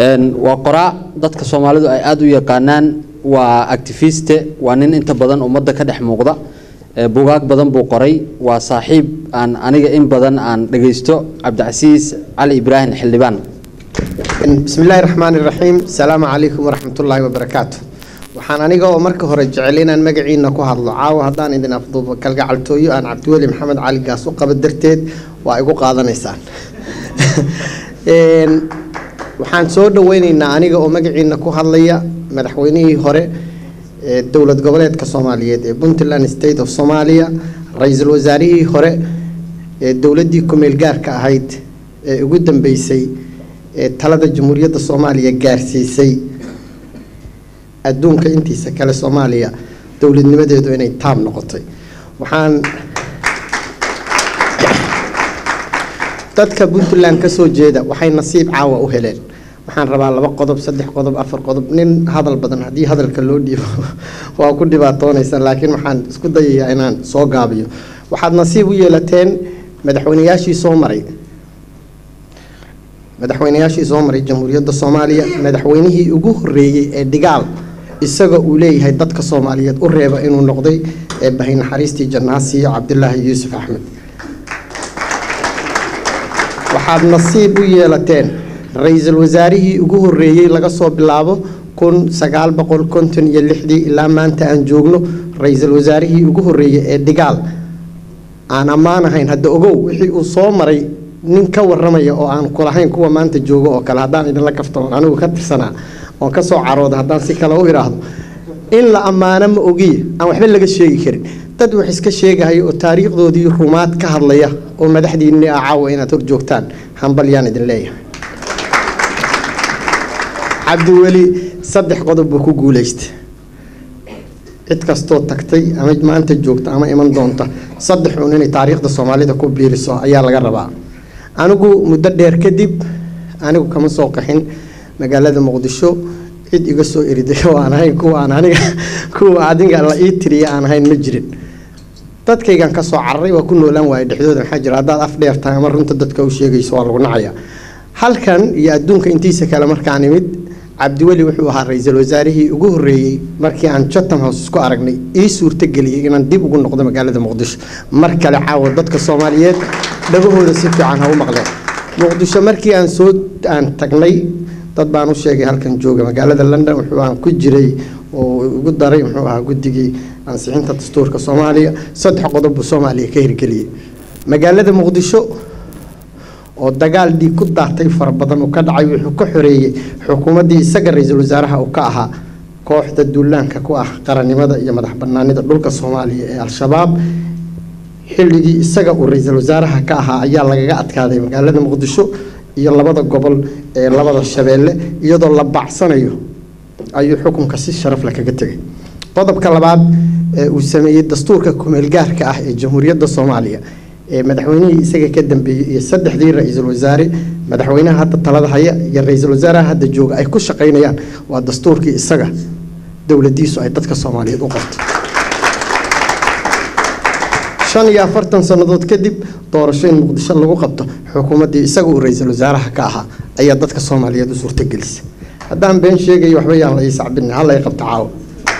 waa qoraa dadka soomaalidu ay aada u yaqaanaan waa activiste waa nin inta badan ummadda ka dhex muuqda bugaag badan buu qoray waa saaxiib aan aniga in badan aan dhagaysto cabdicasiis cali ibraahim xildhibaan bismi illaahi raxmaan iraxiim asalaamu calaykum waraxmatullaahi wabarakaatu waxaan aniga oo marka hore jecel inaan magaciina ku hadlo caawa haddaan idin afduubo kalgacaltooyo aan cabdiweli maxamed cali gaas u qaba darteed waa igu qaadanaysaan waxaan soo dhaweyneynaa aniga oo magaciina ku hadlaya madaxweynihii hore ee dowlad goboleedka soomaaliyeed ee puntland state of somalia ra-iisul wasaarihii hore ee dowladdii kumeel gaarka ahayd ee ugu dambeysay ee talada jamhuuriyadda soomaaliya gaarsiisay adduunka intiisa kale soomaaliya dowladnimadeedu inay taab noqotay waxaan dadka puntland ka soo jeeda waxay nasiib caawa u heleen waxaan rabaa laba qodob saddex qodob afar qodob nin hadal badan haddii hadalka loo dhiibo waa ku dhibaatoonaysan laakiin waxaan isku dayayaa inaan soo gaabiyo waxaad nasiib u yeelateen madaxweynayaashii soo maray madaxweynayaashii soo maray jamhuuriyadda soomaaliya madaxweynihii ugu horeeyey ee dhigaal isaga uu leeyahay dadka soomaaliyeed u reeba inuu noqday ee bahay naxariistii jannaasiyo cabdilaahi yuusuf axmed waxaad nasiib u yeelateen ra-iisul wasaarihii ugu horeeyey laga soo bilaabo kun sagaal boqol konton iyo lixdii ilaa maanta aan joogno ra-iisul wasaarihii ugu horeeyey ee dhigaal aan ammaan ahayn hadda ogow wixii uu soo maray nin ka waramaya oo aan kulahayn kuwa maanta joogo oo kale haddaan idinla kaftamoon anigu ka tirsanaa oon ka soo carooda haddaan si kale u idhaahdo in la ammaano ma ogiye aan waxba laga sheegi karin dad wax iska sheegahaya oo taariikhdoodii rumaad ka hadlaya oo madaxdiinni ah caawa inaad hor joogtaan hambalyaan idin leeyahay cabdiweli saddex qodob buu ku guulaystay cid kastoo tagtay ama maanta joogta ama iman doonta saddex uun inay taariikhda soomaalida ku biiriso ayaa laga rabaa anigu muddo dheer kadib anigu kama soo qaxin magaalada muqdisho cid iga soo eriday oo aan ahayn kuwa aan aniga kuwa adiga la ii tiriya aan ahayn ma jirin dadkaygan kasoo cararay waa ku noolaan waaya dhexdooda maxaa jira haddaad af dheer tahay ama runta dadka u sheegayso waa lagu nacaya halkan iyo adduunka intiisa kale markaan imid cabdiweli wuxuu ahaa ra-iisul wasaarihii ugu horeeyey markii aan chatham house isku aragnay ii suurtageliyey inaan dib ugu noqdo magaalada muqdisho mar kale caawa dadka soomaaliyeed dhagahooda si fiican ha u maqleen muqdisho markii aan soo aan tagnay dad baan u sheegay halkan jooga magaalada london wuxuu aan ku jiray oo ugu daray muxuu ahaa guddigii ansixinta dastuurka soomaaliya saddex qodob buu soomaaliya ka hirgeliyey magaalada muqdisho oo dagaal dhiig ku daatay fara badan uu ka dhacay wuxuu ka xoreeyey xukuumaddii isaga ra-iisul wasaaraha uu ka ahaa kooxda duulaanka ku ah qarannimada iyo madax banaanida dhulka soomaaliya ee al-shabaab xilligii isaga uu ra-iisul wasaaraha ka ahaa ayaa lagaga adkaaday magaalada muqdisho iyo labada gobol ee labada shabeelle iyadoo la bacsanayo ayuu xukunka si sharaf leh kaga tegay qodobka labaad ee uu sameeyey dastuurka kumeelgaarka ah ee jamhuuriyadda soomaaliya ee madaxweynihii isaga ka dambeeyey iyo saddexdii ra-iisul wasaare madaxweynaha hadda talada haya iyo ra-iisul wasaaraha hadda jooga ay ku shaqaynayaan waa dastuurkii isaga dowladiisu ay dadka soomaaliyeed u qabto shan iyo afartan sannadood kadib doorasho in muqdisho lagu qabto xukuumaddii isaga uu ra-iisul wasaaraha ka ahaa ayaa dadka soomaaliyeed u suurtagelisay haddaan been sheegayo waxba yaan la ii sacbinin halla i qabto caawa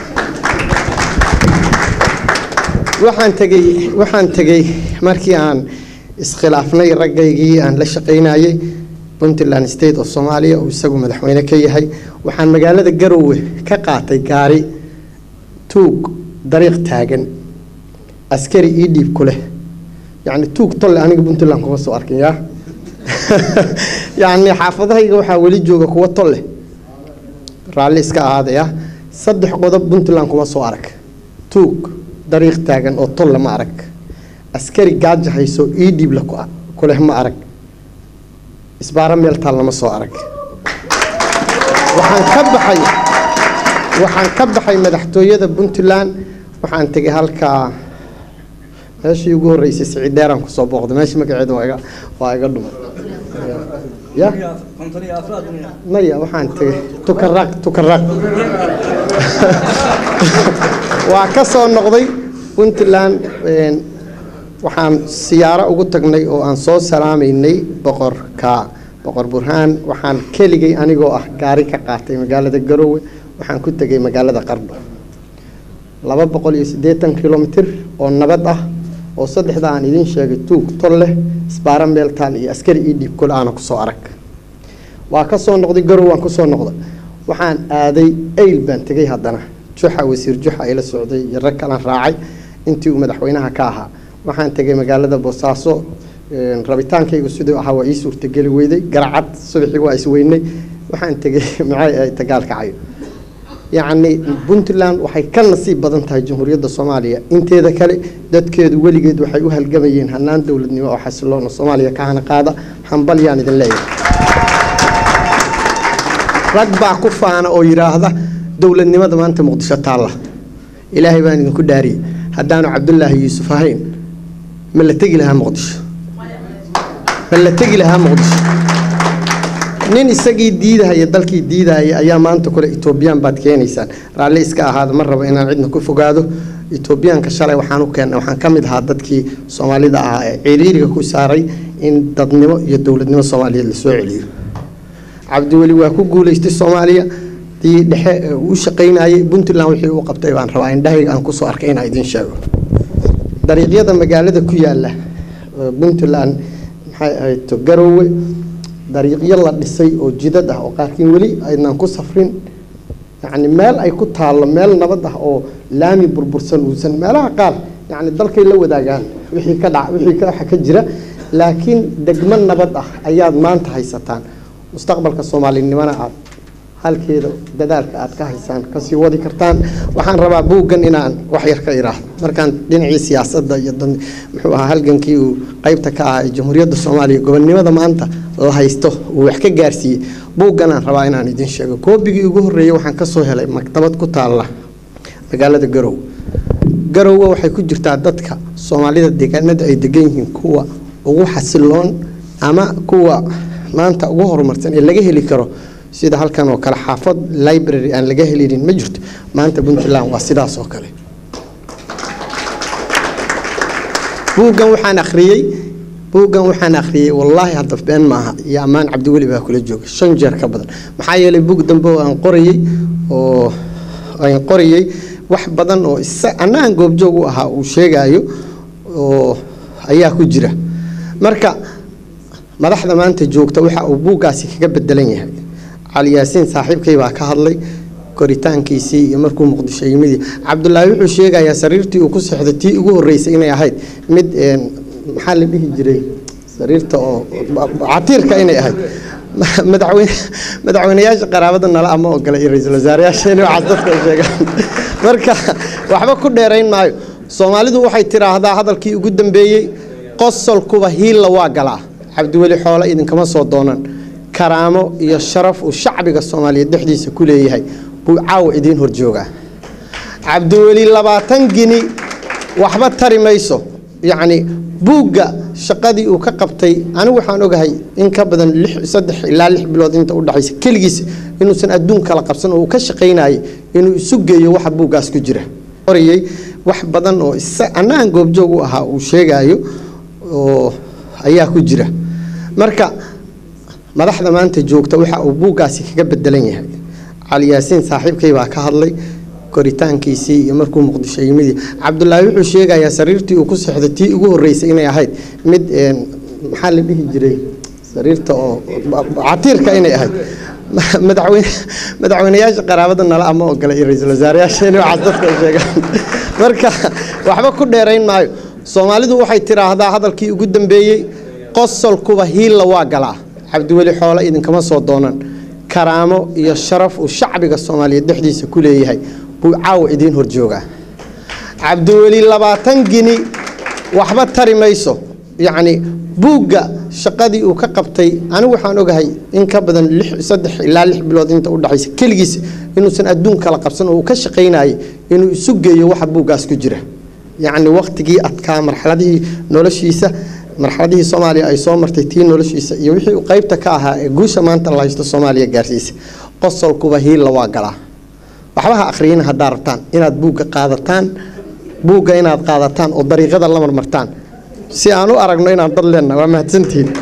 waxaan tegey waxaan tegey markii aan iskhilaafnay raggaygii aan la shaqaynayay puntland state of somalia uu isagu madaxweyne ka yahay waxaan magaalada garowe ka qaatay gaari tuug dariiq taagan askari ii dhiib ku leh yacni tuug tolle aniga puntland kuma soo arkin yaa yacni xaafadahayga waxaa weli jooga kuwa tolle raalli iska ahaadaya saddex qodob puntland kuma soo arag tuug dariiq taagan oo tolle ma arag askari gaaja hayso ii dhiib la ku leh ma arag isbaaro meel taal lama soo arag waxaan ka baxay waxaan ka baxay madaxtooyada puntland waxaan tegay halkaa meeshii ugu horreysay siciid dheeraan kusoo booqday meeshii magaceeda waa iga waa iga dhumay ya maya waxaan tegay tukaraaq tukaraaq waa ka soo noqday puntland waxaan siyaaro ugu tagnay oo aan soo salaamaynay boqorka boqor burhaan waxaan keligay anigoo ah gaari ka qaatay magaalada garoowe waxaan ku tegay magaalada qardho laba boqol iyo siddeetan kilomitir oo nabad ah oo saddexda aan idiin sheegay tuug tol leh isbaara meeltaal iyo askari ii dhiib kule aana kusoo arag waa ka soo noqday garow waan kusoo noqday waxaan aaday ayl baan tegay haddana juxa wasiir juxa ila socday iyo rag kalan raacay intii uu madaxweynaha ka ahaa waxaan tegay magaalada boosaaso rabitaankaygu siduu ahaa waa ii suurtageli weyday garacad subaxii waa isweynay waxaan tegay maxay ahayd dagaalkacayo yacni puntland waxay ka nasiib badan tahay jamhuuriyadda soomaaliya inteeda kale dadkeedu weligeed waxay u halgamayeen hanaan dowladnimo oo xasiloon oo soomaaliya ka hana qaada hambal yaan idin leeyahay rag baa ku faana oo yidhaahda dowladnimada maanta muqdisho taalla ilaahay baan idinku dhaariyey haddaanu cabdulaahi yuusuf ahayn ma la tegi lahaa muqdisho ma la tegi lahaa muqdisho nin isagii diidahaya dalkii diidahaya ayaa maanta kule etoobiyaan baad keenaysaan raalli iska ahaada ma rabo inaan cidna ku fogaado etoobiyaanka shalay waxaan u keennay waxaan ka mid ahaa dadkii soomaalida ahaa ee ciriiriga ku saaray in dadnimo iyo dowladnimo soomaaliyeed la soo celiyo cabdiweli waa ku guuleystay soomaaliya dii dhexe uu shaqaynayay puntland wixii uu qabtay baan rabaa indhahayga aan kusoo arkay inaan idiin sheego dariiqyada magaalada ku yaala puntland maxay ahayd garoowe dariiqyo la dhisay oo jidad ah oo qaarkiin weli aydnaan ku safrin yacni meel ay ku taallo meel nabad ah oo laami burbursan uusan meelaha qaar yacni dalkay la wadaagaan wixii ka dhac wixii ka waxa ka jira laakiin degmo nabad ah ayaad maanta haysataan mustaqbalka soomaalinimona aad halkeeda dadaalka aad ka haysaan kasii wadi kartaan waxaan rabaa buuggan inaan wax yar ka iraahdo markaan dhinacii siyaasadda iyo muxuu ahaa halgankii uu qeybta ka ahaa ee jamhuuriyadda soomaaliya gobonnimada maanta la haysto uu wax ka gaarsiiyey buuggan aan rabaa inaan idiin sheego koobigii ugu horreeyey waxaan kasoo helay maktabad ku taalla magaalada garow garowga waxay ku jirtaa dadka soomaalida deegaanada ay degan yihiin kuwa ugu xasiloon ama kuwa maanta ugu horumarsan ee laga heli karo sida halkan oo kale xaafad library aan laga helinin ma jirto maanta puntland waa sidaas oo kale buuggan waxaan akhriyey buuggan waxaan akhriyey wallaahi hadda been maaha iyo ammaan cabdiweli baa kula jooga shan jeer ka badan maxaa yeelay buug dambe oo aan qorayey oo aan qorayey wax badan oo isa anna aan goobjoog u ahaa uu sheegaayo oo ayaa ku jira marka madaxda maanta joogta waxa uu buuggaasi kaga bedelan yahay cali yaasiin saaxiibkay baa ka hadlay koritaankiisii iyo markuu muqdisho yimid cabdulaahi wuxuu sheegayaa sariirtii uu ku seexday tii ugu horreysay inay ahayd mid maxaa la dhihi jiray sariirta oo catiirka inay ahayd madaxweyne madaxweynayaasha qaraabada nala ama ogola iyo ra-iisul wasaarayaasha inay waxaas dadka sheegaan marka waxba ku dheerayn maayo soomaalidu waxay tiraahdaa hadalkii ugu dambeeyey qosolkuba hiilla waa galaa cabdiweli xoole idinkama soo doonan karaamo iyo sharaf uu shacbiga soomaaliyeed dhexdiisa ku leeyahay buu caawa idiin horjoogaa cabdiweli labaatan gini waxba tari mayso yacni buugga shaqadii uu ka qabtay anigu waxaan ogahay in ka badan saddex ilaa lix bilood inta udhexaysa keligiis inuusan adduun kala qabsan oo uu ka shaqaynayay inuu isu geeyo waxa buuggaas ku jira qorayey wax badan oo anna aan goobjoog u ahaa uu sheegaayo oo ayaa ku jira marka madaxda maanta joogta waxa uu buuggaasi kaga bedelan yahay cali yaasiin saaxiibkay baa ka hadlay koritaankiisii iyo markuu muqdisho yimid cabdulaahi wuxuu sheegayaa sariirtii uu ku seexday tii ugu horreysay inay ahayd mid maxaa la dhihi jiray sariirta oo catiirka inay ahayd madaxweyne madaxweynayaasha qaraabada nala ama ogola iyo ra-iisul wasaarayaasha inay waxaas dadka sheegaan marka waxba ku dheerayn maayo soomaalidu waxay tiraahdaa hadalkii ugu dambeeyey qosolkuba hiilla waa galaa cabdiweli xoole idinkama soo doonan karaamo iyo sharaf uu shacbiga soomaaliyeed dhexdiisa ku leeyahay buu caawa idiin horjoogaa cabdiweli labaatan gini waxba tari mayso yacni buugga shaqadii uu ka qabtay anigu waxaan ogahay in ka badan saddex ilaa lix bilood inta udhexaysa keligiis inuusan adduun kala qabsan oo uu ka shaqaynayay inuu isu geeyo waxa buuggaas ku jira yacni wakhtigii adkaa marxaladihii noloshiisa marxaladihii soomaaliya ay soo martay tii noloshiisa iyo wixii uu qeybta ka ahaa ee guusha maanta la haysto soomaaliya gaarsiisa qosolkuba hiilla waa galaa waxba ha akhriyina haddaa rabtaan inaad buugga qaadataan buugga inaad qaadataan oo dariiqada la marmartaan si aan u aragno inaan dad leenna waa mahadsantihiin